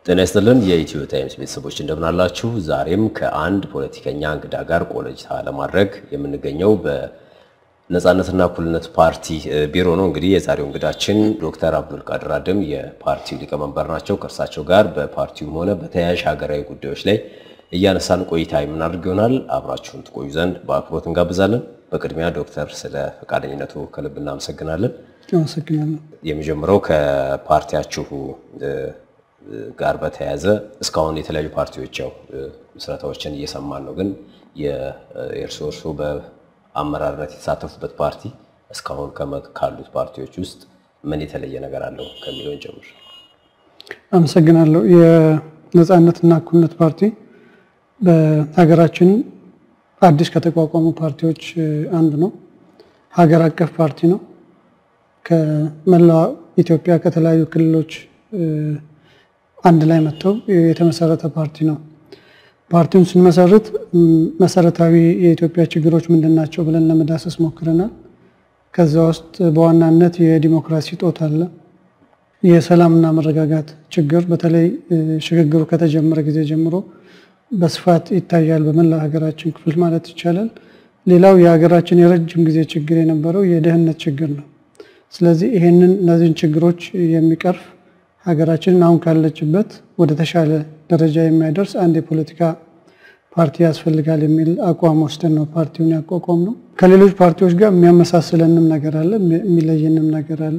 ጤና ይስጥልን የኢትዮ ታይምስ ቤተሰቦች እንደምናላችሁ። ዛሬም ከአንድ ፖለቲከኛ እንግዳ ጋር ቆይታ ለማድረግ የምንገኘው በነጻነትና እኩልነት ፓርቲ ቢሮ ነው። እንግዲህ የዛሬው እንግዳችን ዶክተር አብዱልቃድር አደም የፓርቲው ሊቀመንበር ናቸው። ከእርሳቸው ጋር በፓርቲውም ሆነ በተያያዥ ሀገራዊ ጉዳዮች ላይ እያነሳን ቆይታ የምናደርግ ይሆናል። አብራችሁን ትቆዩ ዘንድ በአክብሮት እንጋብዛለን። በቅድሚያ ዶክተር ስለ ፈቃደኝነቱ ከልብ እናመሰግናለን። አመሰግናለሁ። የመጀመሪያው ከፓርቲያችሁ ጋር በተያያዘ እስካሁን የተለያዩ ፓርቲዎች ያው ምስረታዎችን እየሰማን ነው። ግን የእርስዎ እርስዎ በአመራርነት የተሳተፉበት ፓርቲ እስካሁን ካሉት ፓርቲዎች ውስጥ ምን የተለየ ነገር አለው ከሚለውን ጀምር። አመሰግናለሁ። የነጻነትና እኩልነት ፓርቲ በሀገራችን አዲስ ከተቋቋሙ ፓርቲዎች አንዱ ነው። ሀገር አቀፍ ፓርቲ ነው። ከመላው ኢትዮጵያ ከተለያዩ ክልሎች አንድ ላይ መጥተው የተመሰረተ ፓርቲ ነው። ፓርቲውን ስንመሰርት መሰረታዊ የኢትዮጵያ ችግሮች ምንድን ናቸው ብለን ለመዳሰስ ሞክረናል። ከዛ ውስጥ በዋናነት የዲሞክራሲ ጦት አለ። የሰላምና መረጋጋት ችግር በተለይ ሽግግሩ ከተጀመረ ጊዜ ጀምሮ በስፋት ይታያል፣ በመላው ሀገራችን ክፍል ማለት ይቻላል። ሌላው የሀገራችን የረጅም ጊዜ ችግር የነበረው የድህነት ችግር ነው። ስለዚህ ይሄንን እነዚህን ችግሮች የሚቀርፍ ሀገራችንን አሁን ካለችበት ወደ ተሻለ ደረጃ የሚያደርስ አንድ የፖለቲካ ፓርቲ ያስፈልጋል የሚል አቋም ወስደን ነው ፓርቲውን ያቋቋም ነው። ከሌሎች ፓርቲዎች ጋር የሚያመሳስለንም ነገር አለ፣ የሚለየንም ነገር አለ።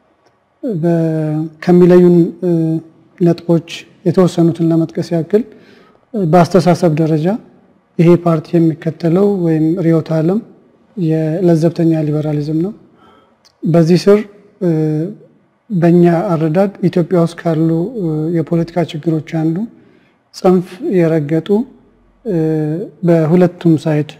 ከሚለዩን ነጥቦች የተወሰኑትን ለመጥቀስ ያክል በአስተሳሰብ ደረጃ ይሄ ፓርቲ የሚከተለው ወይም ርዕዮተ ዓለም የለዘብተኛ ሊበራሊዝም ነው። በዚህ ስር በእኛ አረዳድ ኢትዮጵያ ውስጥ ካሉ የፖለቲካ ችግሮች አንዱ ጽንፍ የረገጡ በሁለቱም ሳይድ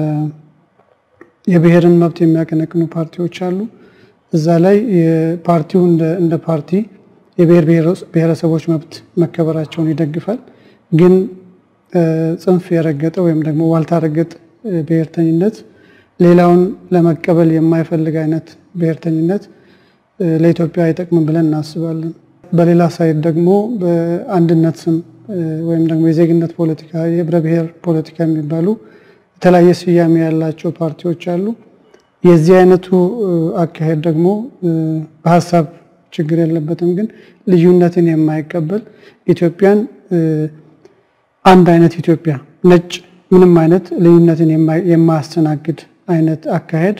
የብሔርን መብት የሚያቀነቅኑ ፓርቲዎች አሉ። እዛ ላይ ፓርቲው እንደ ፓርቲ የብሔር ብሔረሰቦች መብት መከበራቸውን ይደግፋል። ግን ጽንፍ የረገጠ ወይም ደግሞ ዋልታ ረገጥ ብሔርተኝነት ሌላውን ለመቀበል የማይፈልግ አይነት ብሔርተኝነት ለኢትዮጵያ አይጠቅምም ብለን እናስባለን። በሌላ ሳይድ ደግሞ በአንድነት ስም ወይም ደግሞ የዜግነት ፖለቲካ፣ የህብረ ብሔር ፖለቲካ የሚባሉ የተለያየ ስያሜ ያላቸው ፓርቲዎች አሉ። የዚህ አይነቱ አካሄድ ደግሞ በሀሳብ ችግር የለበትም፣ ግን ልዩነትን የማይቀበል ኢትዮጵያን አንድ አይነት ኢትዮጵያ ነጭ ምንም አይነት ልዩነትን የማያስተናግድ አይነት አካሄድ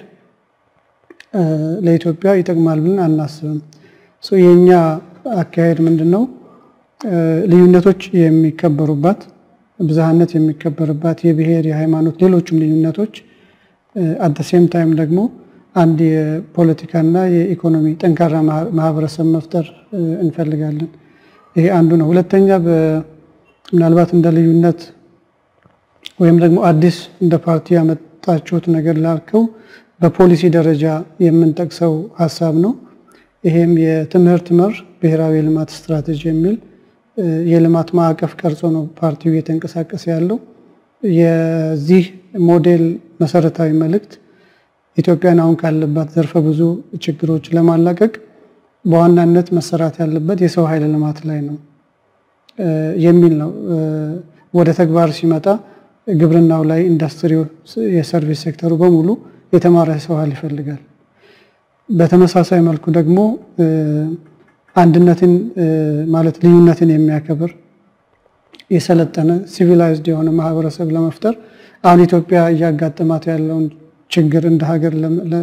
ለኢትዮጵያ ይጠቅማል ብለን አናስብም። የእኛ አካሄድ ምንድን ነው? ልዩነቶች የሚከበሩባት፣ ብዝሃነት የሚከበርባት፣ የብሔር የሃይማኖት፣ ሌሎችም ልዩነቶች አደሴም ታይም ደግሞ አንድ የፖለቲካና የኢኮኖሚ ጠንካራ ማህበረሰብ መፍጠር እንፈልጋለን። ይሄ አንዱ ነው። ሁለተኛ ምናልባት እንደ ልዩነት ወይም ደግሞ አዲስ እንደ ፓርቲ ያመጣችሁት ነገር ላልከው በፖሊሲ ደረጃ የምንጠቅሰው ሀሳብ ነው። ይሄም የትምህርት መር ብሔራዊ የልማት ስትራቴጂ የሚል የልማት ማዕቀፍ ቀርጾ ነው ፓርቲው እየተንቀሳቀሰ ያለው። የዚህ ሞዴል መሰረታዊ መልእክት ኢትዮጵያን አሁን ካለባት ዘርፈ ብዙ ችግሮች ለማላቀቅ በዋናነት መሰራት ያለበት የሰው ኃይል ልማት ላይ ነው የሚል ነው። ወደ ተግባር ሲመጣ ግብርናው ላይ፣ ኢንዱስትሪው፣ የሰርቪስ ሴክተሩ በሙሉ የተማረ ሰው ኃይል ይፈልጋል። በተመሳሳይ መልኩ ደግሞ አንድነትን ማለት ልዩነትን የሚያከብር የሰለጠነ ሲቪላይዝድ የሆነ ማህበረሰብ ለመፍጠር አሁን ኢትዮጵያ እያጋጠማት ያለውን ችግር እንደ ሀገር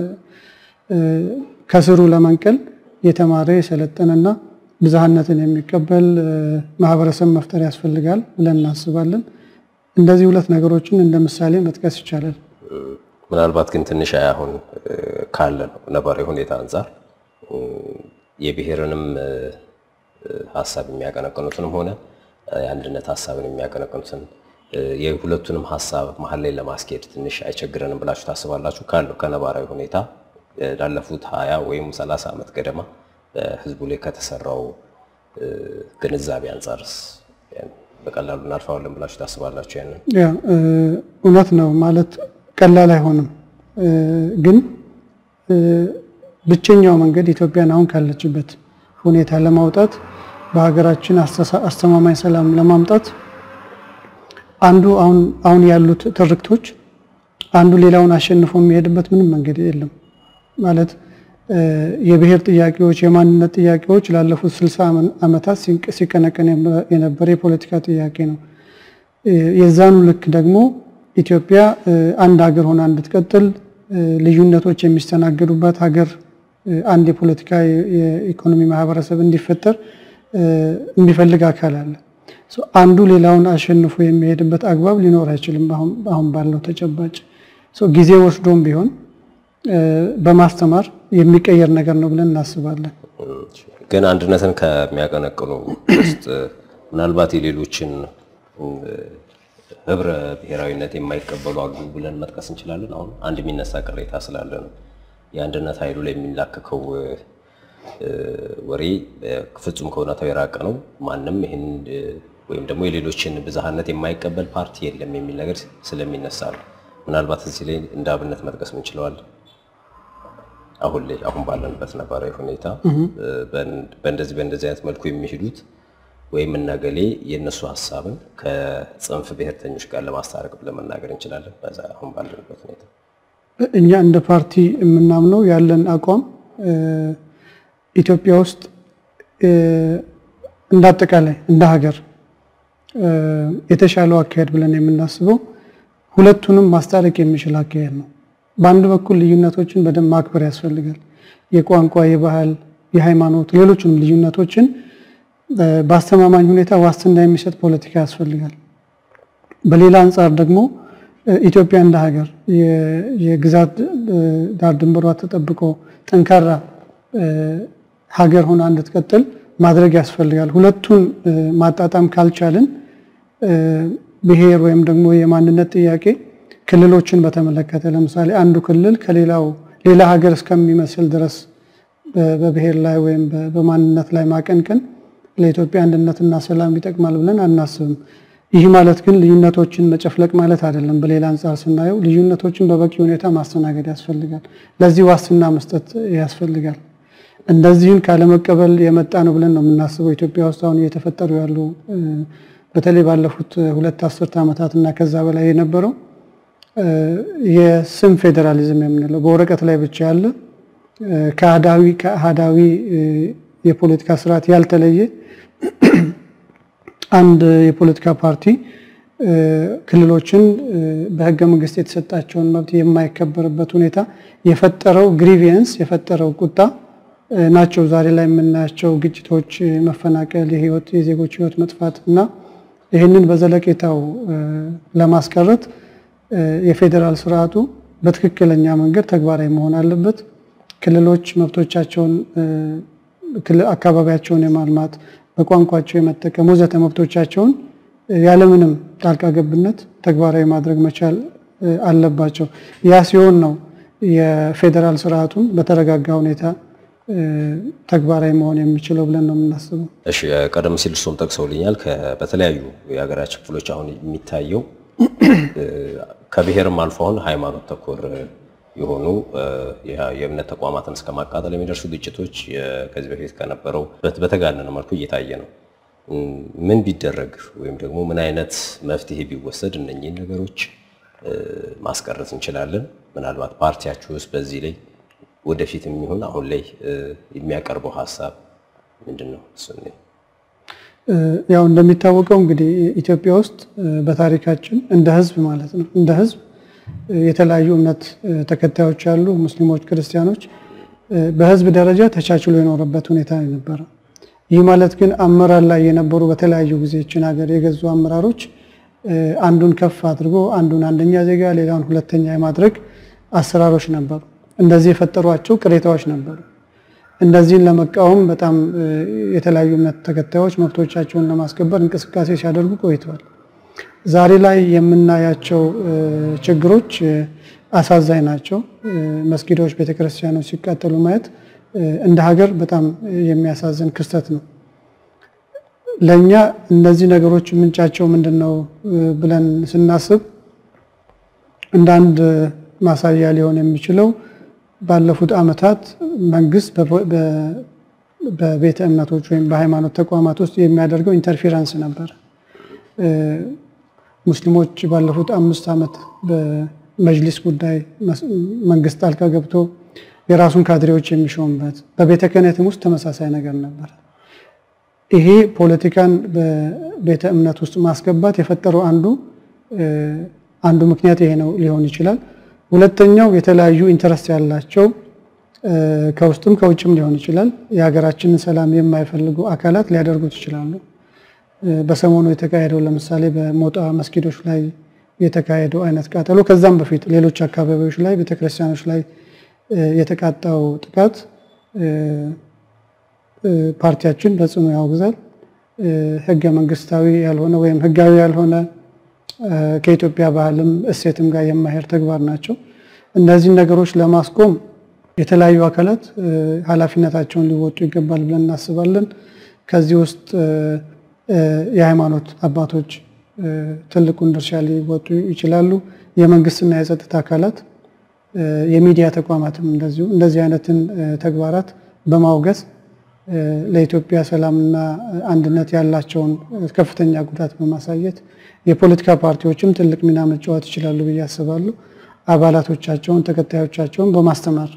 ከስሩ ለመንቀል የተማረ የሰለጠነና ብዝሃነትን የሚቀበል ማህበረሰብ መፍጠር ያስፈልጋል ብለን እናስባለን። እንደዚህ ሁለት ነገሮችን እንደ ምሳሌ መጥቀስ ይቻላል። ምናልባት ግን ትንሽ አሁን ካለ ነው ነባራዊ ሁኔታ አንጻር የብሔርንም ሀሳብ የሚያቀነቅኑትንም ሆነ የአንድነት ሀሳብን የሚያቀነቅኑትን የሁለቱንም ሀሳብ መሀል ላይ ለማስኬድ ትንሽ አይቸግረንም ብላችሁ ታስባላችሁ? ካለው ከነባራዊ ሁኔታ ላለፉት ሀያ ወይም ሰላሳ ዓመት ገደማ በህዝቡ ላይ ከተሰራው ግንዛቤ አንጻርስ በቀላሉ እናልፈዋለን ብላችሁ ታስባላችሁ? ያንን እውነት ነው ማለት ቀላል አይሆንም። ግን ብቸኛው መንገድ ኢትዮጵያን አሁን ካለችበት ሁኔታ ለማውጣት በሀገራችን አስተማማኝ ሰላም ለማምጣት አንዱ አሁን አሁን ያሉት ትርክቶች አንዱ ሌላውን አሸንፎ የሚሄድበት ምንም መንገድ የለም። ማለት የብሔር ጥያቄዎች፣ የማንነት ጥያቄዎች ላለፉት ስልሳ ዓመታት ሲቀነቀን የነበረ የፖለቲካ ጥያቄ ነው። የዛኑ ልክ ደግሞ ኢትዮጵያ አንድ ሀገር ሆና እንድትቀጥል ልዩነቶች የሚስተናገዱባት ሀገር አንድ የፖለቲካ የኢኮኖሚ ማህበረሰብ እንዲፈጠር የሚፈልግ አካል አለ። አንዱ ሌላውን አሸንፎ የሚሄድበት አግባብ ሊኖር አይችልም። አሁን ባለው ተጨባጭ ጊዜ ወስዶም ቢሆን በማስተማር የሚቀየር ነገር ነው ብለን እናስባለን። ግን አንድነትን ከሚያቀነቅኑ ውስጥ ምናልባት የሌሎችን ህብረ ብሔራዊነት የማይቀበሉ አሉ ብለን መጥቀስ እንችላለን። አሁን አንድ የሚነሳ ቅሬታ ስላለ ነው የአንድነት ኃይሉ ላይ የሚላከከው ወሬ ፍጹም ከእውነታው የራቀ ነው። ማንም ይህን ወይም ደግሞ የሌሎችን ብዝሃነት የማይቀበል ፓርቲ የለም የሚል ነገር ስለሚነሳ ነው። ምናልባት እዚህ ላይ እንደ አብነት መጥቀስ ምንችለዋል። አሁን ላይ አሁን ባለንበት ነባራዊ ሁኔታ በእንደዚህ በእንደዚህ አይነት መልኩ የሚሄዱት ወይም እነገሌ የእነሱ ሀሳብን ከጽንፍ ብሔርተኞች ጋር ለማስታረቅ ብለን መናገር እንችላለን። በዛ አሁን ባለንበት ሁኔታ እኛ እንደ ፓርቲ የምናምነው ያለን አቋም ኢትዮጵያ ውስጥ እንደ አጠቃላይ እንደ ሀገር የተሻለው አካሄድ ብለን የምናስበው ሁለቱንም ማስታረቅ የሚችል አካሄድ ነው። በአንድ በኩል ልዩነቶችን በደንብ ማክበር ያስፈልጋል። የቋንቋ፣ የባህል፣ የሃይማኖት፣ ሌሎችንም ልዩነቶችን በአስተማማኝ ሁኔታ ዋስትና የሚሰጥ ፖለቲካ ያስፈልጋል። በሌላ አንጻር ደግሞ ኢትዮጵያ እንደ ሀገር የግዛት ዳር ድንበሯ ተጠብቆ ጠንካራ ሀገር ሆና እንድትቀጥል ማድረግ ያስፈልጋል። ሁለቱን ማጣጣም ካልቻልን ብሔር ወይም ደግሞ የማንነት ጥያቄ ክልሎችን በተመለከተ ለምሳሌ አንዱ ክልል ከሌላው ሌላ ሀገር እስከሚመስል ድረስ በብሔር ላይ ወይም በማንነት ላይ ማቀንቀን ለኢትዮጵያ አንድነትና ሰላም ይጠቅማል ብለን አናስብም። ይህ ማለት ግን ልዩነቶችን መጨፍለቅ ማለት አይደለም። በሌላ አንጻር ስናየው ልዩነቶችን በበቂ ሁኔታ ማስተናገድ ያስፈልጋል። ለዚህ ዋስትና መስጠት ያስፈልጋል። እንደዚህን ካለመቀበል የመጣ ነው ብለን ነው የምናስበው። ኢትዮጵያ ውስጥ አሁን እየተፈጠሩ ያሉ በተለይ ባለፉት ሁለት አስርተ ዓመታት እና ከዛ በላይ የነበረው የስም ፌዴራሊዝም የምንለው በወረቀት ላይ ብቻ ያለ ከአህዳዊ ከአህዳዊ የፖለቲካ ስርዓት ያልተለየ አንድ የፖለቲካ ፓርቲ ክልሎችን በህገ መንግስት የተሰጣቸውን መብት የማይከበርበት ሁኔታ የፈጠረው ግሪቪየንስ የፈጠረው ቁጣ ናቸው ዛሬ ላይ የምናያቸው ግጭቶች፣ መፈናቀል፣ የህይወት የዜጎች ህይወት መጥፋት እና ይህንን በዘለቄታው ለማስቀረት የፌዴራል ስርዓቱ በትክክለኛ መንገድ ተግባራዊ መሆን አለበት። ክልሎች መብቶቻቸውን አካባቢያቸውን የማልማት በቋንቋቸው የመጠቀም ወዘተ መብቶቻቸውን ያለምንም ጣልቃ ገብነት ተግባራዊ ማድረግ መቻል አለባቸው። ያ ሲሆን ነው የፌዴራል ስርዓቱን በተረጋጋ ሁኔታ ተግባራዊ መሆን የሚችለው ብለን ነው የምናስበው። እሺ፣ ቀደም ሲል እሱም ጠቅሰውልኛል። በተለያዩ የሀገራችን ክፍሎች አሁን የሚታየው ከብሔርም አልፎ አሁን ሃይማኖት ተኮር የሆኑ የእምነት ተቋማትን እስከ ማቃጠል የሚደርሱ ግጭቶች ከዚህ በፊት ከነበረው በተጋነነ መልኩ እየታየ ነው። ምን ቢደረግ ወይም ደግሞ ምን አይነት መፍትሄ ቢወሰድ እነኚህን ነገሮች ማስቀረት እንችላለን? ምናልባት ፓርቲያችሁ ውስጥ በዚህ ላይ ወደፊት የሚሆን አሁን ላይ የሚያቀርበው ሀሳብ ምንድን ነው? ያው እንደሚታወቀው እንግዲህ ኢትዮጵያ ውስጥ በታሪካችን እንደ ሕዝብ ማለት ነው እንደ ሕዝብ የተለያዩ እምነት ተከታዮች አሉ፣ ሙስሊሞች፣ ክርስቲያኖች በህዝብ ደረጃ ተቻችሎ የኖረበት ሁኔታ ነበረ። ይህ ማለት ግን አመራር ላይ የነበሩ በተለያዩ ጊዜ ይችን ሀገር የገዙ አመራሮች አንዱን ከፍ አድርጎ አንዱን አንደኛ ዜጋ ሌላውን ሁለተኛ የማድረግ አሰራሮች ነበሩ። እንደዚህ የፈጠሯቸው ቅሬታዎች ነበሩ። እነዚህን ለመቃወም በጣም የተለያዩ እምነት ተከታዮች መብቶቻቸውን ለማስከበር እንቅስቃሴ ሲያደርጉ ቆይተዋል። ዛሬ ላይ የምናያቸው ችግሮች አሳዛኝ ናቸው። መስጊዶች፣ ቤተክርስቲያኖች ሲቃጠሉ ማየት እንደ ሀገር በጣም የሚያሳዝን ክስተት ነው። ለእኛ እነዚህ ነገሮች ምንጫቸው ምንድን ነው ብለን ስናስብ እንደ አንድ ማሳያ ሊሆን የሚችለው ባለፉት ዓመታት መንግስት በቤተ እምነቶች ወይም በሃይማኖት ተቋማት ውስጥ የሚያደርገው ኢንተርፌረንስ ነበር። ሙስሊሞች ባለፉት አምስት ዓመት በመጅሊስ ጉዳይ መንግስት ጣልቃ ገብቶ የራሱን ካድሬዎች የሚሾምበት በቤተ ክህነትም ውስጥ ተመሳሳይ ነገር ነበር። ይሄ ፖለቲካን በቤተ እምነት ውስጥ ማስገባት የፈጠረው አንዱ አንዱ ምክንያት ይሄ ነው ሊሆን ይችላል። ሁለተኛው የተለያዩ ኢንተረስት ያላቸው ከውስጥም ከውጭም ሊሆን ይችላል የሀገራችንን ሰላም የማይፈልጉ አካላት ሊያደርጉት ይችላሉ። በሰሞኑ የተካሄደው ለምሳሌ በሞጣ መስጊዶች ላይ የተካሄደው አይነት ቃጠሎ፣ ከዛም በፊት ሌሎች አካባቢዎች ላይ ቤተክርስቲያኖች ላይ የተቃጣው ጥቃት ፓርቲያችን በጽኑ ያወግዛል። ህገ መንግስታዊ ያልሆነ ወይም ህጋዊ ያልሆነ ከኢትዮጵያ ባህልም እሴትም ጋር የማይሄድ ተግባር ናቸው። እነዚህን ነገሮች ለማስቆም የተለያዩ አካላት ኃላፊነታቸውን ሊወጡ ይገባል ብለን እናስባለን። ከዚህ ውስጥ የሃይማኖት አባቶች ትልቁን ድርሻ ሊወጡ ይችላሉ። የመንግስትና የጸጥታ አካላት፣ የሚዲያ ተቋማትም እንደዚሁ እንደዚህ አይነትን ተግባራት በማውገዝ ለኢትዮጵያ ሰላምና አንድነት ያላቸውን ከፍተኛ ጉዳት በማሳየት የፖለቲካ ፓርቲዎችም ትልቅ ሚና መጫወት ይችላሉ ብዬ አስባለሁ። አባላቶቻቸውን ተከታዮቻቸውን በማስተማር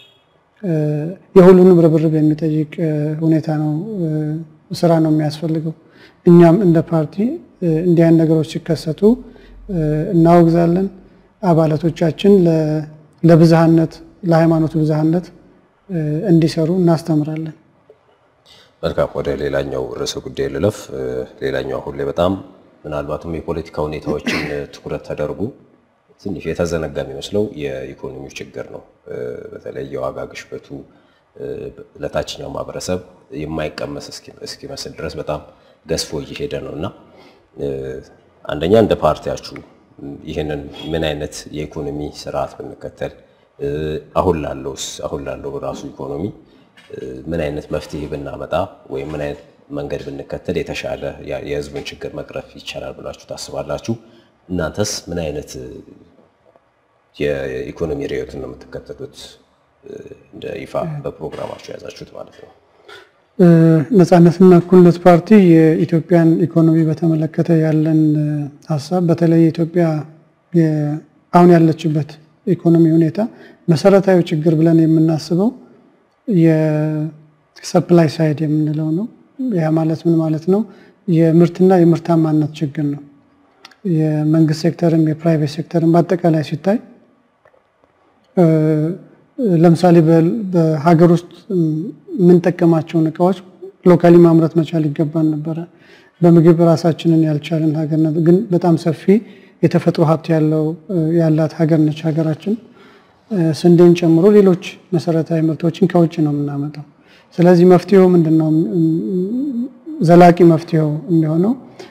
የሁሉንም ርብርብ የሚጠይቅ ሁኔታ ነው፣ ስራ ነው የሚያስፈልገው። እኛም እንደ ፓርቲ እንዲህ አይነት ነገሮች ሲከሰቱ እናወግዛለን። አባላቶቻችን ለብዝሃነት ለሃይማኖቱ ብዝሃነት እንዲሰሩ እናስተምራለን። መልካም፣ ወደ ሌላኛው ርዕሰ ጉዳይ ልለፍ። ሌላኛው አሁን ላይ በጣም ምናልባትም የፖለቲካ ሁኔታዎችን ትኩረት ተደርጎ ትንሽ የተዘነጋ የሚመስለው የኢኮኖሚው ችግር ነው። በተለይ የዋጋ ግሽበቱ ለታችኛው ማህበረሰብ የማይቀመስ እስኪመስል ድረስ በጣም ገዝፎ እየሄደ ነው እና አንደኛ እንደ ፓርቲያችሁ ይህንን ምን አይነት የኢኮኖሚ ስርዓት ብንከተል አሁን ላለውስ አሁን ላለው ራሱ ኢኮኖሚ ምን አይነት መፍትሄ ብናመጣ ወይም ምን አይነት መንገድ ብንከተል የተሻለ የህዝቡን ችግር መቅረፍ ይቻላል ብላችሁ ታስባላችሁ? እናንተስ ምን አይነት የኢኮኖሚ ርዕዮትን ነው የምትከተሉት? እንደ ይፋ በፕሮግራማችሁ የያዛችሁት ማለት ነው። ነጻነትና እኩልነት ፓርቲ የኢትዮጵያን ኢኮኖሚ በተመለከተ ያለን ሀሳብ በተለይ የኢትዮጵያ አሁን ያለችበት ኢኮኖሚ ሁኔታ መሰረታዊ ችግር ብለን የምናስበው የሰፕላይ ሳይድ የምንለው ነው። ያ ማለት ምን ማለት ነው? የምርትና የምርታማነት ችግር ነው። የመንግስት ሴክተርም የፕራይቬት ሴክተርም በአጠቃላይ ሲታይ ለምሳሌ በሀገር ውስጥ የምንጠቀማቸውን እቃዎች ሎካሊ ማምረት መቻል ይገባን ነበረ። በምግብ ራሳችንን ያልቻልን ሀገር ግን በጣም ሰፊ የተፈጥሮ ሀብት ያለው ያላት ሀገር ነች ሀገራችን። ስንዴን ጨምሮ ሌሎች መሰረታዊ ምርቶችን ከውጭ ነው የምናመጣው። ስለዚህ መፍትሄው ምንድን ነው? ዘላቂ መፍትሄው የሚሆነው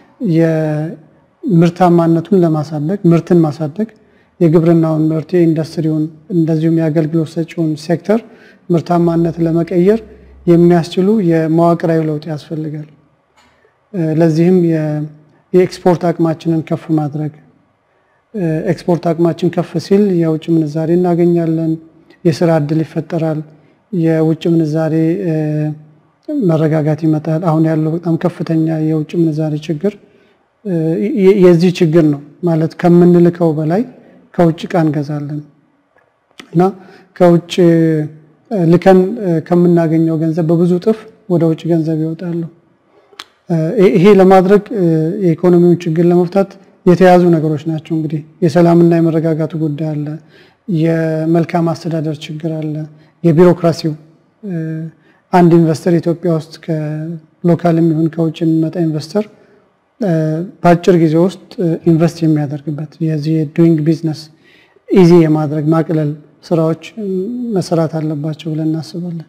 የምርታማነቱን ለማሳደግ ምርትን ማሳደግ የግብርናውን ምርት የኢንዱስትሪውን እንደዚሁም የአገልግሎት ሰጪውን ሴክተር ምርታማነት ለመቀየር የሚያስችሉ የመዋቅራዊ ለውጥ ያስፈልጋል። ለዚህም የኤክስፖርት አቅማችንን ከፍ ማድረግ ኤክስፖርት አቅማችን ከፍ ሲል የውጭ ምንዛሬ እናገኛለን፣ የስራ እድል ይፈጠራል፣ የውጭ ምንዛሬ መረጋጋት ይመጣል። አሁን ያለው በጣም ከፍተኛ የውጭ ምንዛሬ ችግር የዚህ ችግር ነው ማለት ከምንልከው በላይ ከውጭ እቃ እንገዛለን እና ከውጭ ልከን ከምናገኘው ገንዘብ በብዙ እጥፍ ወደ ውጭ ገንዘብ ይወጣሉ። ይሄ ለማድረግ የኢኮኖሚውን ችግር ለመፍታት የተያዙ ነገሮች ናቸው። እንግዲህ የሰላምና የመረጋጋቱ ጉዳይ አለ፣ የመልካም አስተዳደር ችግር አለ፣ የቢሮክራሲው አንድ ኢንቨስተር ኢትዮጵያ ውስጥ ከሎካል የሚሆን ከውጭ የሚመጣ ኢንቨስተር በአጭር ጊዜ ውስጥ ኢንቨስት የሚያደርግበት የዚህ ዱይንግ ቢዝነስ ኢዚ የማድረግ ማቅለል ስራዎች መሰራት አለባቸው ብለን እናስባለን።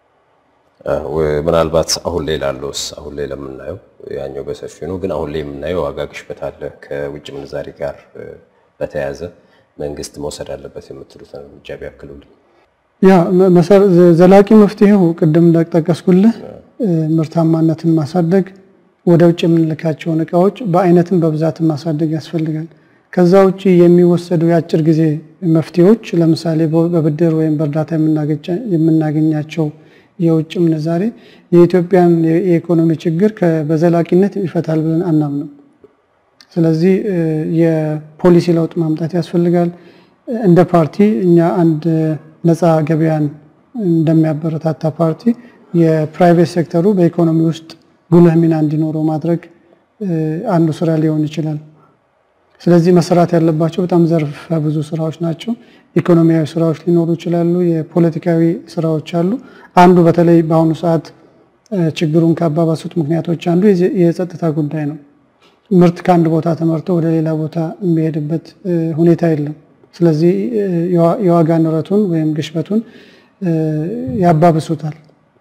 ምናልባት አሁን ላይ ላለውስ አሁን ላይ ለምናየው ያኛው በሰፊ ነው፣ ግን አሁን ላይ የምናየው ዋጋ ግሽበት አለ። ከውጭ ምንዛሪ ጋር በተያያዘ መንግስት መውሰድ አለበት የምትሉትን እርምጃ ቢያክሉልኝ። ያ ዘላቂ መፍትሄው ቅድም እንደጠቀስኩልህ ምርታማነትን ማሳደግ ወደ ውጭ የምንልካቸውን እቃዎች በአይነትም በብዛትም ማሳደግ ያስፈልጋል። ከዛ ውጭ የሚወሰዱ የአጭር ጊዜ መፍትሄዎች ለምሳሌ በብድር ወይም በእርዳታ የምናገኛቸው የውጭ ምንዛሬ የኢትዮጵያን የኢኮኖሚ ችግር በዘላቂነት ይፈታል ብለን አናምንም። ስለዚህ የፖሊሲ ለውጥ ማምጣት ያስፈልጋል። እንደ ፓርቲ እኛ አንድ ነፃ ገበያን እንደሚያበረታታ ፓርቲ የፕራይቬት ሴክተሩ በኢኮኖሚ ውስጥ ጉልህ ሚና እንዲኖረው ማድረግ አንዱ ስራ ሊሆን ይችላል። ስለዚህ መሰራት ያለባቸው በጣም ዘርፈ ብዙ ስራዎች ናቸው። ኢኮኖሚያዊ ስራዎች ሊኖሩ ይችላሉ። የፖለቲካዊ ስራዎች አሉ። አንዱ በተለይ በአሁኑ ሰዓት ችግሩን ካባባሱት ምክንያቶች አንዱ የጸጥታ ጉዳይ ነው። ምርት ከአንድ ቦታ ተመርቶ ወደ ሌላ ቦታ የሚሄድበት ሁኔታ የለም። ስለዚህ የዋጋ ንረቱን ወይም ግሽበቱን ያባብሱታል።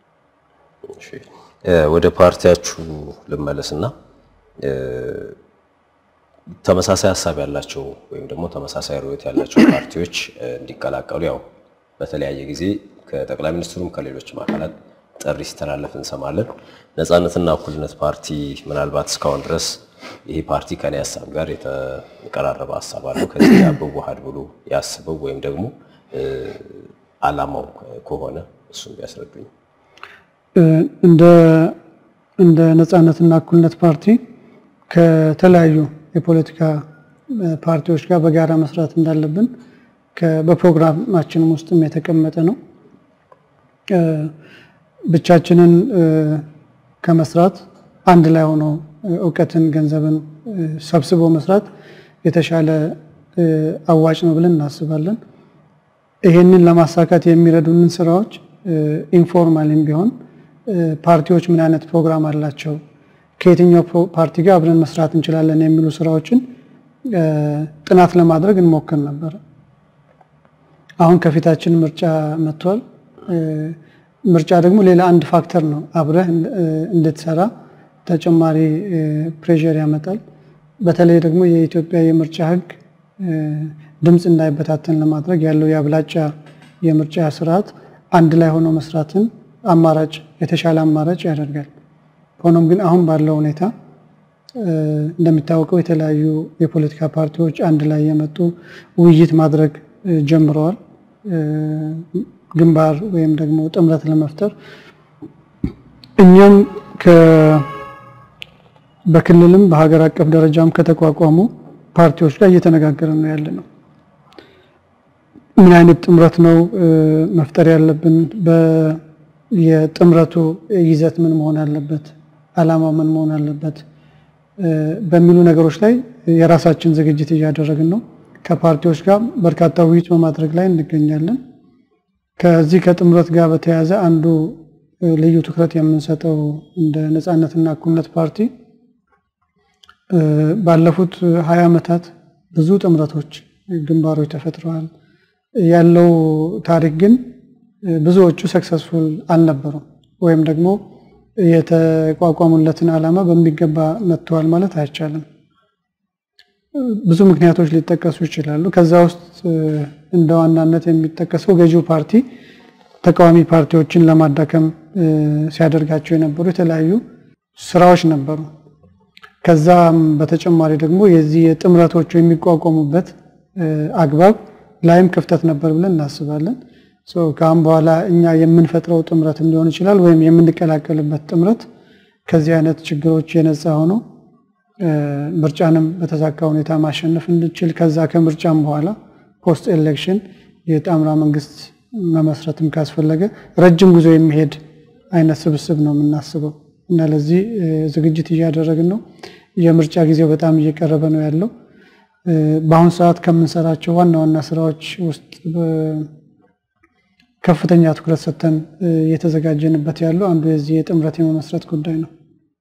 ወደ ፓርቲያችሁ ልመለስና ተመሳሳይ ሀሳብ ያላቸው ወይም ደግሞ ተመሳሳይ ርዕዮት ያላቸው ፓርቲዎች እንዲቀላቀሉ ያው በተለያየ ጊዜ ከጠቅላይ ሚኒስትሩም ከሌሎችም አካላት ጥሪ ሲተላለፍ እንሰማለን። ነፃነትና እኩልነት ፓርቲ ምናልባት እስካሁን ድረስ ይሄ ፓርቲ ከኔ ሀሳብ ጋር የተቀራረበ ሀሳብ አለው ከዚህ ጋር ብዋሃድ ብሎ ያስበው ወይም ደግሞ አላማው ከሆነ እሱም ቢያስረዱኝ። እንደ ነፃነትና እኩልነት ፓርቲ ከተለያዩ የፖለቲካ ፓርቲዎች ጋር በጋራ መስራት እንዳለብን በፕሮግራማችንም ውስጥም የተቀመጠ ነው። ብቻችንን ከመስራት አንድ ላይ ሆኖ እውቀትን፣ ገንዘብን ሰብስቦ መስራት የተሻለ አዋጭ ነው ብለን እናስባለን። ይሄንን ለማሳካት የሚረዱንን ስራዎች ኢንፎርማልም ቢሆን ፓርቲዎች ምን አይነት ፕሮግራም አላቸው፣ ከየትኛው ፓርቲ ጋር አብረን መስራት እንችላለን የሚሉ ስራዎችን ጥናት ለማድረግ እንሞክር ነበር። አሁን ከፊታችን ምርጫ መጥቷል። ምርጫ ደግሞ ሌላ አንድ ፋክተር ነው። አብረህ እንድትሰራ ተጨማሪ ፕሬዠር ያመጣል። በተለይ ደግሞ የኢትዮጵያ የምርጫ ሕግ ድምፅ እንዳይበታተን ለማድረግ ያለው የአብላጫ የምርጫ ስርዓት አንድ ላይ ሆኖ መስራትን አማራጭ የተሻለ አማራጭ ያደርጋል። ሆኖም ግን አሁን ባለው ሁኔታ እንደሚታወቀው የተለያዩ የፖለቲካ ፓርቲዎች አንድ ላይ የመጡ ውይይት ማድረግ ጀምረዋል። ግንባር ወይም ደግሞ ጥምረት ለመፍጠር እኛም በክልልም በሀገር አቀፍ ደረጃም ከተቋቋሙ ፓርቲዎች ጋር እየተነጋገረ ነው ያለ ነው። ምን አይነት ጥምረት ነው መፍጠር ያለብን? የጥምረቱ ይዘት ምን መሆን አለበት? ዓላማው ምን መሆን አለበት? በሚሉ ነገሮች ላይ የራሳችን ዝግጅት እያደረግን ነው። ከፓርቲዎች ጋር በርካታ ውይይት በማድረግ ላይ እንገኛለን። ከዚህ ከጥምረት ጋር በተያያዘ አንዱ ልዩ ትኩረት የምንሰጠው እንደ ነፃነትና እኩልነት ፓርቲ ባለፉት ሀያ ዓመታት ብዙ ጥምረቶች፣ ግንባሮች ተፈጥረዋል። ያለው ታሪክ ግን ብዙዎቹ ሰክሰስፉል አልነበሩም ወይም ደግሞ የተቋቋሙለትን ዓላማ በሚገባ መጥተዋል ማለት አይቻልም። ብዙ ምክንያቶች ሊጠቀሱ ይችላሉ። ከዛ ውስጥ እንደ ዋናነት የሚጠቀሰው ገዢው ፓርቲ ተቃዋሚ ፓርቲዎችን ለማዳከም ሲያደርጋቸው የነበሩ የተለያዩ ስራዎች ነበሩ። ከዛም በተጨማሪ ደግሞ የዚህ የጥምረቶቹ የሚቋቋሙበት አግባብ ላይም ክፍተት ነበር ብለን እናስባለን። ከአሁን በኋላ እኛ የምንፈጥረው ጥምረትም ሊሆን ይችላል ወይም የምንቀላቀልበት ጥምረት ከዚህ አይነት ችግሮች የነፃ ሆኖ ምርጫንም በተሳካ ሁኔታ ማሸነፍ እንድችል ከዛ ከምርጫም በኋላ ፖስት ኤሌክሽን የጣምራ መንግስት መመስረትም ካስፈለገ ረጅም ጉዞ የሚሄድ አይነት ስብስብ ነው የምናስበው እና ለዚህ ዝግጅት እያደረግን ነው። የምርጫ ጊዜው በጣም እየቀረበ ነው ያለው። በአሁኑ ሰዓት ከምንሰራቸው ዋና ዋና ስራዎች ውስጥ ከፍተኛ ትኩረት ሰጥተን እየተዘጋጀንበት ያለው አንዱ የዚህ የጥምረት የመመስረት ጉዳይ ነው።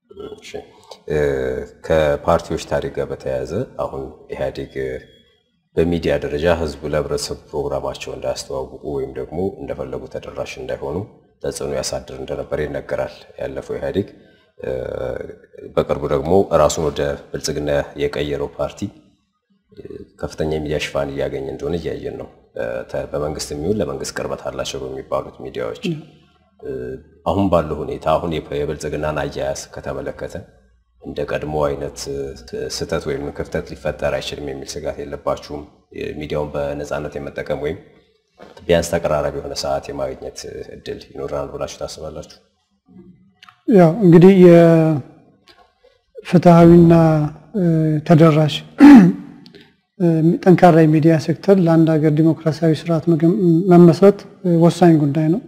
ከፓርቲዎች ታሪክ ጋር በተያያዘ አሁን ኢህአዴግ በሚዲያ ደረጃ ህዝቡ ለህብረተሰቡ ፕሮግራማቸው እንዳያስተዋውቁ ወይም ደግሞ እንደፈለጉ ተደራሽ እንዳይሆኑ ተጽዕኖ ያሳድር እንደነበር ይነገራል። ያለፈው ኢህአዴግ በቅርቡ ደግሞ ራሱን ወደ ብልጽግና የቀየረው ፓርቲ ከፍተኛ የሚዲያ ሽፋን እያገኘ እንደሆነ እያየን ነው። በመንግስት የሚሆን ለመንግስት ቅርበት አላቸው በሚባሉት ሚዲያዎች አሁን ባለው ሁኔታ አሁን የብልጽግናን አያያዝ ከተመለከተ እንደ ቀድሞ አይነት ስህተት ወይም ክፍተት ሊፈጠር አይችልም የሚል ስጋት የለባችሁም? ሚዲያውን በነፃነት የመጠቀም ወይም ቢያንስ ተቀራራቢ የሆነ ሰዓት የማግኘት እድል ይኖረናል ብላችሁ ታስባላችሁ? ያው እንግዲህ የፍትሐዊና ተደራሽ ጠንካራ የሚዲያ ሴክተር ለአንድ ሀገር ዲሞክራሲያዊ ስርዓት መመስረት ወሳኝ ጉዳይ ነው።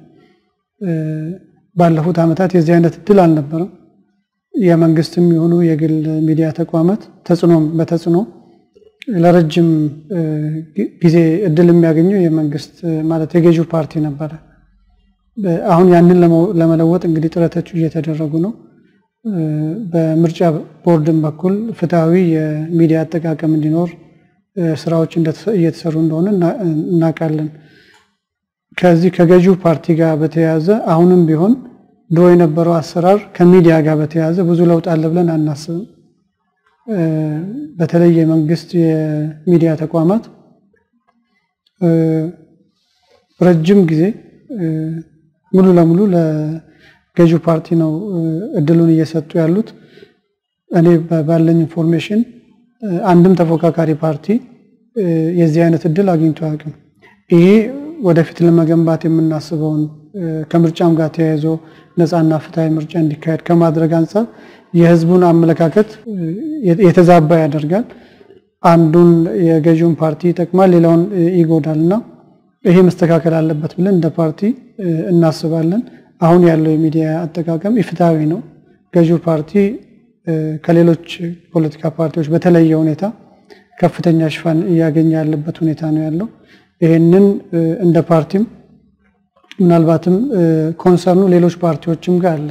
ባለፉት ዓመታት የዚህ አይነት እድል አልነበረም። የመንግስትም የሆኑ የግል ሚዲያ ተቋማት ተጽዕኖም በተጽዕኖ ለረጅም ጊዜ እድል የሚያገኘው የመንግስት ማለት የገዢው ፓርቲ ነበረ። አሁን ያንን ለመለወጥ እንግዲህ ጥረቶች እየተደረጉ ነው። በምርጫ ቦርድም በኩል ፍትሐዊ የሚዲያ አጠቃቀም እንዲኖር ስራዎች እየተሰሩ እንደሆነ እናውቃለን። ከዚህ ከገዢው ፓርቲ ጋር በተያያዘ አሁንም ቢሆን ድሮ የነበረው አሰራር ከሚዲያ ጋር በተያያዘ ብዙ ለውጥ አለ ብለን አናስብም። በተለይ የመንግስት የሚዲያ ተቋማት ረጅም ጊዜ ሙሉ ለሙሉ ለገዢው ፓርቲ ነው እድሉን እየሰጡ ያሉት። እኔ ባለኝ ኢንፎርሜሽን አንድም ተፎካካሪ ፓርቲ የዚህ አይነት እድል አግኝቶ አያውቅም። ይሄ ወደፊት ለመገንባት የምናስበውን ከምርጫም ጋር ተያይዞ ነፃና ፍትሐዊ ምርጫ እንዲካሄድ ከማድረግ አንጻር የህዝቡን አመለካከት የተዛባ ያደርጋል። አንዱን የገዢውን ፓርቲ ይጠቅማል፣ ሌላውን ይጎዳል እና ይሄ መስተካከል አለበት ብለን እንደ ፓርቲ እናስባለን። አሁን ያለው የሚዲያ አጠቃቀም ኢፍትሐዊ ነው። ገዢው ፓርቲ ከሌሎች ፖለቲካ ፓርቲዎች በተለየ ሁኔታ ከፍተኛ ሽፋን እያገኘ ያለበት ሁኔታ ነው ያለው። ይህንን እንደ ፓርቲም ምናልባትም ኮንሰርኑ ሌሎች ፓርቲዎችም ጋር አለ።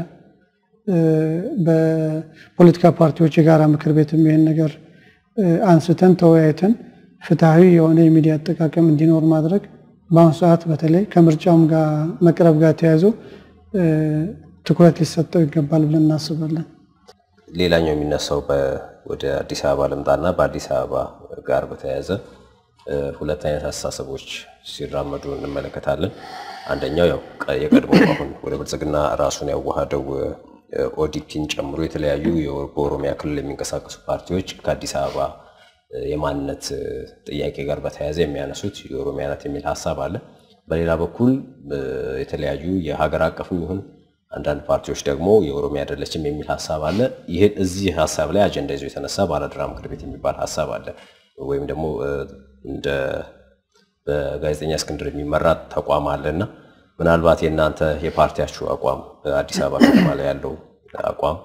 በፖለቲካ ፓርቲዎች የጋራ ምክር ቤትም ይህን ነገር አንስተን ተወያይተን ፍትሐዊ የሆነ የሚዲያ አጠቃቀም እንዲኖር ማድረግ በአሁኑ ሰዓት በተለይ ከምርጫውም ጋር መቅረብ ጋር ተያይዞ ትኩረት ሊሰጠው ይገባል ብለን እናስባለን። ሌላኛው የሚነሳው ወደ አዲስ አበባ ልምጣና በአዲስ አበባ ጋር በተያያዘ ሁለት አይነት አስተሳሰቦች ሲራመዱ እንመለከታለን። አንደኛው ያው የቀድሞ አሁን ወደ ብልጽግና ራሱን ያዋሃደው ኦዲፒን ጨምሮ የተለያዩ በኦሮሚያ ክልል የሚንቀሳቀሱ ፓርቲዎች ከአዲስ አበባ የማንነት ጥያቄ ጋር በተያያዘ የሚያነሱት የኦሮሚያ ናት የሚል ሀሳብ አለ። በሌላ በኩል የተለያዩ የሀገር አቀፍም ይሁን አንዳንድ ፓርቲዎች ደግሞ የኦሮሚያ አይደለችም የሚል ሀሳብ አለ። ይህን እዚህ ሀሳብ ላይ አጀንዳ ይዞ የተነሳ ባለድራ ምክር ቤት የሚባል ሀሳብ አለ። ወይም ደግሞ እንደ በጋዜጠኛ እስክንድር የሚመራ ተቋም አለ እና ምናልባት የእናንተ የፓርቲያችሁ አቋም በአዲስ አበባ ከተማ ላይ ያለው አቋም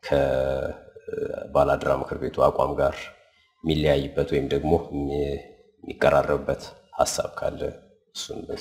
ከባላድራ ምክር ቤቱ አቋም ጋር የሚለያይበት ወይም ደግሞ የሚቀራረብበት ሀሳብ ካለ እሱን በዛ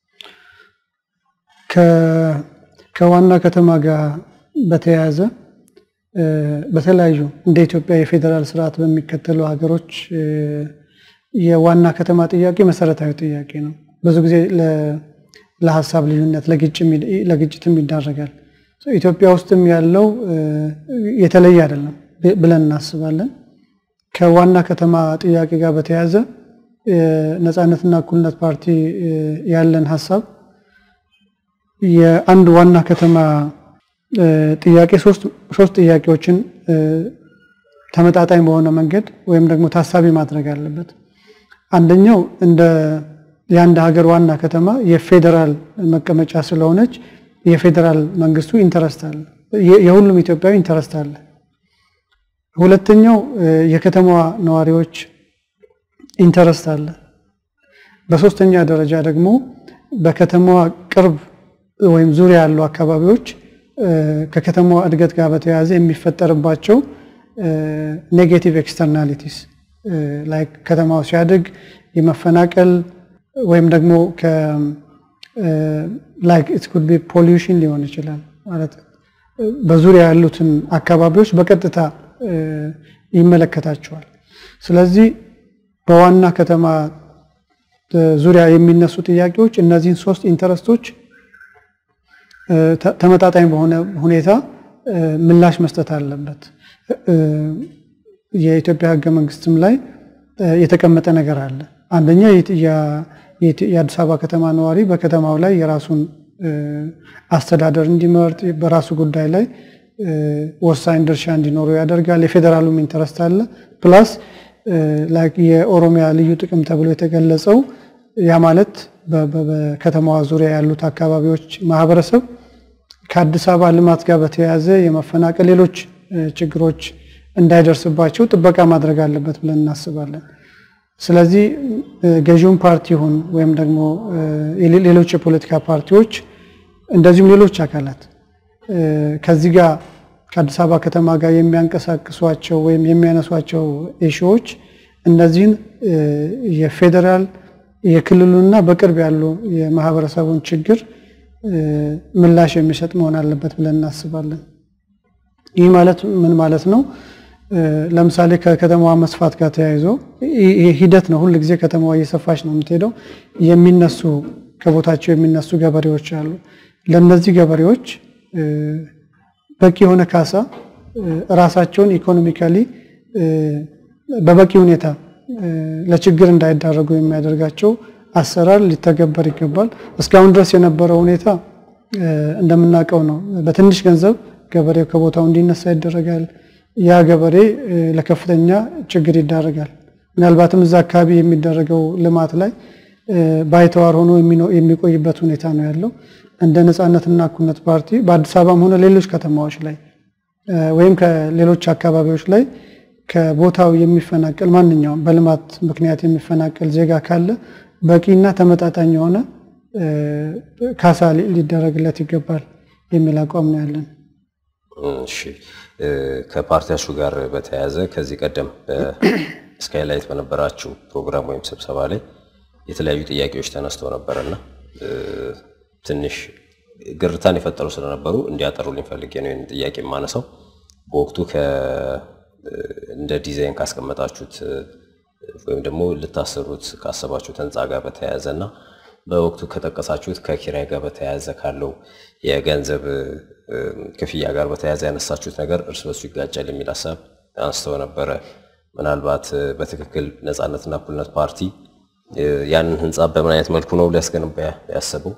ከዋና ከተማ ጋር በተያያዘ በተለያዩ እንደ ኢትዮጵያ የፌዴራል ስርዓት በሚከተሉ ሀገሮች የዋና ከተማ ጥያቄ መሰረታዊ ጥያቄ ነው። ብዙ ጊዜ ለሀሳብ ልዩነት ለግጭትም ይዳረጋል። ኢትዮጵያ ውስጥም ያለው የተለየ አይደለም ብለን እናስባለን። ከዋና ከተማ ጥያቄ ጋር በተያያዘ ነፃነትና እኩልነት ፓርቲ ያለን ሀሳብ የአንድ ዋና ከተማ ጥያቄ ሶስት ጥያቄዎችን ተመጣጣኝ በሆነ መንገድ ወይም ደግሞ ታሳቢ ማድረግ አለበት። አንደኛው እንደ የአንድ ሀገር ዋና ከተማ የፌዴራል መቀመጫ ስለሆነች የፌዴራል መንግስቱ ኢንተረስት አለ፣ የሁሉም ኢትዮጵያዊ ኢንተረስት አለ። ሁለተኛው የከተማዋ ነዋሪዎች ኢንተረስት አለ። በሶስተኛ ደረጃ ደግሞ በከተማዋ ቅርብ ወይም ዙሪያ ያሉ አካባቢዎች ከከተማዋ እድገት ጋር በተያያዘ የሚፈጠርባቸው ኔጌቲቭ ኤክስተርናሊቲስ ላይክ ከተማው ሲያድግ የመፈናቀል ወይም ደግሞ ላይክ ኢት ኩድ ቢ ፖሊዩሽን ሊሆን ይችላል ማለት በዙሪያ ያሉትን አካባቢዎች በቀጥታ ይመለከታቸዋል። ስለዚህ በዋና ከተማ ዙሪያ የሚነሱ ጥያቄዎች እነዚህን ሶስት ኢንተረስቶች ተመጣጣኝ በሆነ ሁኔታ ምላሽ መስጠት አለበት። የኢትዮጵያ ሕገ መንግስትም ላይ የተቀመጠ ነገር አለ። አንደኛ የአዲስ አበባ ከተማ ነዋሪ በከተማው ላይ የራሱን አስተዳደር እንዲመርጥ በራሱ ጉዳይ ላይ ወሳኝ ድርሻ እንዲኖረው ያደርጋል። የፌዴራሉም ኢንተረስት አለ። ፕላስ የኦሮሚያ ልዩ ጥቅም ተብሎ የተገለጸው ያ ማለት በከተማዋ ዙሪያ ያሉት አካባቢዎች ማህበረሰብ ከአዲስ አበባ ልማት ጋር በተያያዘ የመፈናቀል ሌሎች ችግሮች እንዳይደርስባቸው ጥበቃ ማድረግ አለበት ብለን እናስባለን። ስለዚህ ገዢውን ፓርቲ ይሁን ወይም ደግሞ ሌሎች የፖለቲካ ፓርቲዎች እንደዚሁም ሌሎች አካላት ከዚህ ጋር ከአዲስ አበባ ከተማ ጋር የሚያንቀሳቅሷቸው ወይም የሚያነሷቸው ኢሹዎች እነዚህን የፌዴራል የክልሉና በቅርብ ያሉ የማህበረሰቡን ችግር ምላሽ የሚሰጥ መሆን አለበት ብለን እናስባለን። ይህ ማለት ምን ማለት ነው? ለምሳሌ ከከተማዋ መስፋት ጋር ተያይዞ ይህ ሂደት ነው። ሁል ጊዜ ከተማዋ እየሰፋች ነው የምትሄደው። የሚነሱ ከቦታቸው የሚነሱ ገበሬዎች አሉ። ለእነዚህ ገበሬዎች በቂ የሆነ ካሳ ራሳቸውን ኢኮኖሚካሊ በበቂ ሁኔታ ለችግር እንዳይዳረጉ የሚያደርጋቸው አሰራር ሊተገበር ይገባል። እስካሁን ድረስ የነበረው ሁኔታ እንደምናውቀው ነው። በትንሽ ገንዘብ ገበሬው ከቦታው እንዲነሳ ይደረጋል። ያ ገበሬ ለከፍተኛ ችግር ይዳረጋል። ምናልባትም እዛ አካባቢ የሚደረገው ልማት ላይ ባይተዋር ሆኖ የሚቆይበት ሁኔታ ነው ያለው። እንደ ነፃነትና እኩልነት ፓርቲ በአዲስ አበባም ሆነ ሌሎች ከተማዎች ላይ ወይም ከሌሎች አካባቢዎች ላይ ከቦታው የሚፈናቀል ማንኛውም በልማት ምክንያት የሚፈናቀል ዜጋ ካለ በቂና ተመጣጣኝ የሆነ ካሳ ሊደረግለት ይገባል የሚል አቋም ነው ያለን። እሺ፣ ከፓርቲያችሁ ጋር በተያያዘ ከዚህ ቀደም ስካይላይት በነበራችሁ ፕሮግራም ወይም ስብሰባ ላይ የተለያዩ ጥያቄዎች ተነስተው ነበረና ትንሽ ግርታን የፈጠሩ ስለነበሩ እንዲያጠሩልኝ ፈልጌ ነው ይህን ጥያቄ የማነሳው። በወቅቱ እንደ ዲዛይን ካስቀመጣችሁት ወይም ደግሞ ልታሰሩት ካሰባችሁት ህንፃ ጋር በተያያዘ እና በወቅቱ ከጠቀሳችሁት ከኪራይ ጋር በተያያዘ ካለው የገንዘብ ክፍያ ጋር በተያያዘ ያነሳችሁት ነገር እርስ በርሱ ይጋጫል የሚል ሀሳብ አንስተው ነበረ። ምናልባት በትክክል ነፃነትና እኩልነት ፓርቲ ያንን ህንፃ በምን አይነት መልኩ ነው ሊያስገነባ ያሰበው?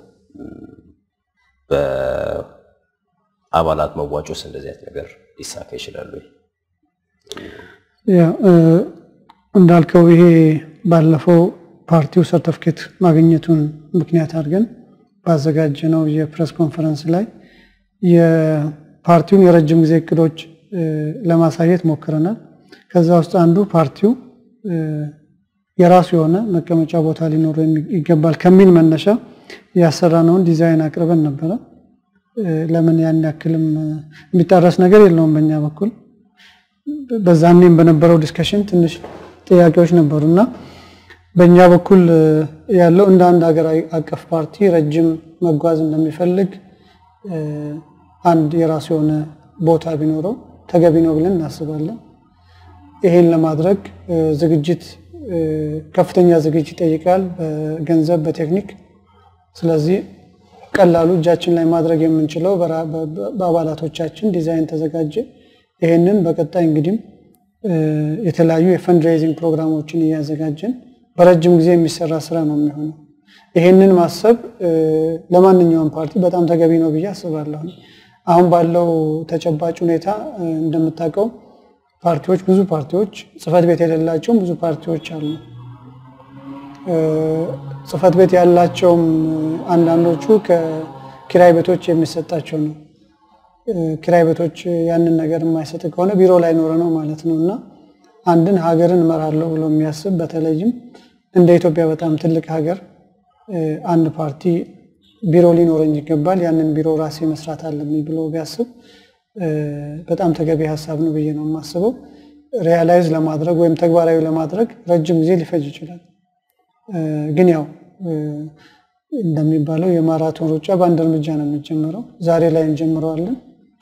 በአባላት መዋጮስ እንደዚህ አይነት ነገር ሊሳካ ይችላሉ? እንዳልከው ይሄ ባለፈው ፓርቲው ሰርተፍኬት ማግኘቱን ምክንያት አድርገን ባዘጋጀነው የፕሬስ ኮንፈረንስ ላይ የፓርቲውን የረጅም ጊዜ እቅዶች ለማሳየት ሞክረናል። ከዛ ውስጥ አንዱ ፓርቲው የራሱ የሆነ መቀመጫ ቦታ ሊኖረው ይገባል ከሚል መነሻ ያሰራነውን ዲዛይን አቅርበን ነበረ። ለምን ያን ያክልም የሚጣረስ ነገር የለውም በእኛ በኩል። በዛኔም በነበረው ዲስከሽን ትንሽ ጥያቄዎች ነበሩ እና በእኛ በኩል ያለው እንደ አንድ ሀገር አቀፍ ፓርቲ ረጅም መጓዝ እንደሚፈልግ አንድ የራሱ የሆነ ቦታ ቢኖረው ተገቢ ነው ብለን እናስባለን። ይሄን ለማድረግ ዝግጅት ከፍተኛ ዝግጅት ይጠይቃል፣ በገንዘብ በቴክኒክ። ስለዚህ ቀላሉ እጃችን ላይ ማድረግ የምንችለው በአባላቶቻችን ዲዛይን ተዘጋጀ። ይሄንን በቀጣይ እንግዲህ የተለያዩ የፈንድሬዚንግ ፕሮግራሞችን እያዘጋጀን በረጅም ጊዜ የሚሰራ ስራ ነው የሚሆነው። ይሄንን ማሰብ ለማንኛውም ፓርቲ በጣም ተገቢ ነው ብዬ አስባለሁ። አሁን ባለው ተጨባጭ ሁኔታ እንደምታውቀው ፓርቲዎች ብዙ ፓርቲዎች ጽህፈት ቤት የሌላቸውም ብዙ ፓርቲዎች አሉ። ጽህፈት ቤት ያላቸውም አንዳንዶቹ ከኪራይ ቤቶች የሚሰጣቸው ነው። ኪራይ ቤቶች ያንን ነገር የማይሰጥ ከሆነ ቢሮ ላይ ኖረ ነው ማለት ነው እና አንድን ሀገርን እመራለሁ ብሎ የሚያስብ በተለይም እንደ ኢትዮጵያ በጣም ትልቅ ሀገር አንድ ፓርቲ ቢሮ ሊኖረኝ ይገባል፣ ያንን ቢሮ ራሴ መስራት አለብኝ ብሎ ቢያስብ በጣም ተገቢ ሀሳብ ነው ብዬ ነው የማስበው። ሪያላይዝ ለማድረግ ወይም ተግባራዊ ለማድረግ ረጅም ጊዜ ሊፈጅ ይችላል። ግን ያው እንደሚባለው የማራቶን ሩጫ በአንድ እርምጃ ነው የሚጀምረው። ዛሬ ላይ እንጀምረዋለን።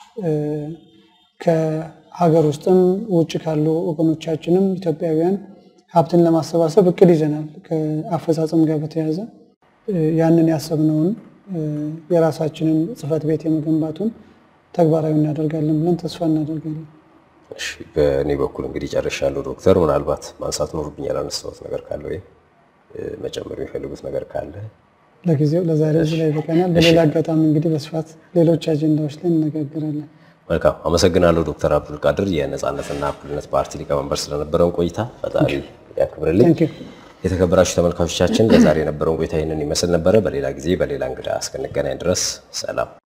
ከሀገር ውስጥም ውጭ ካሉ ወገኖቻችንም ኢትዮጵያውያን ሀብትን ለማሰባሰብ እቅድ ይዘናል። ከአፈጻጸም ጋር በተያያዘ ያንን ያሰብነውን የራሳችንን ጽህፈት ቤት የመገንባቱን ተግባራዊ እናደርጋለን ብለን ተስፋ እናደርጋለን። እሺ፣ በእኔ በኩል እንግዲህ ጨርሻለሁ። ዶክተር ምናልባት ማንሳት ኖርብኝ ያላነሳሁት ነገር ካለ ወይም መጨመር የሚፈልጉት ነገር ካለ ለጊዜው ለዛሬ እዚህ ላይ ይበቃናል። በሌላ አጋጣሚ እንግዲህ በስፋት ሌሎች አጀንዳዎች ላይ እንነጋገራለን። መልካም አመሰግናለሁ ዶክተር አብዱልቃድር የነፃነትና እኩልነት ፓርቲ ሊቀመንበር ስለነበረን ቆይታ ፈጣሪ ያክብርልኝ። ታንክ ዩ የተከበራችሁ ተመልካቾቻችን ለዛሬ የነበረውን ቆይታ ይህንን ይመስል ነበረ። በሌላ ጊዜ በሌላ እንግዳ እስክንገናኝ ድረስ ሰላም።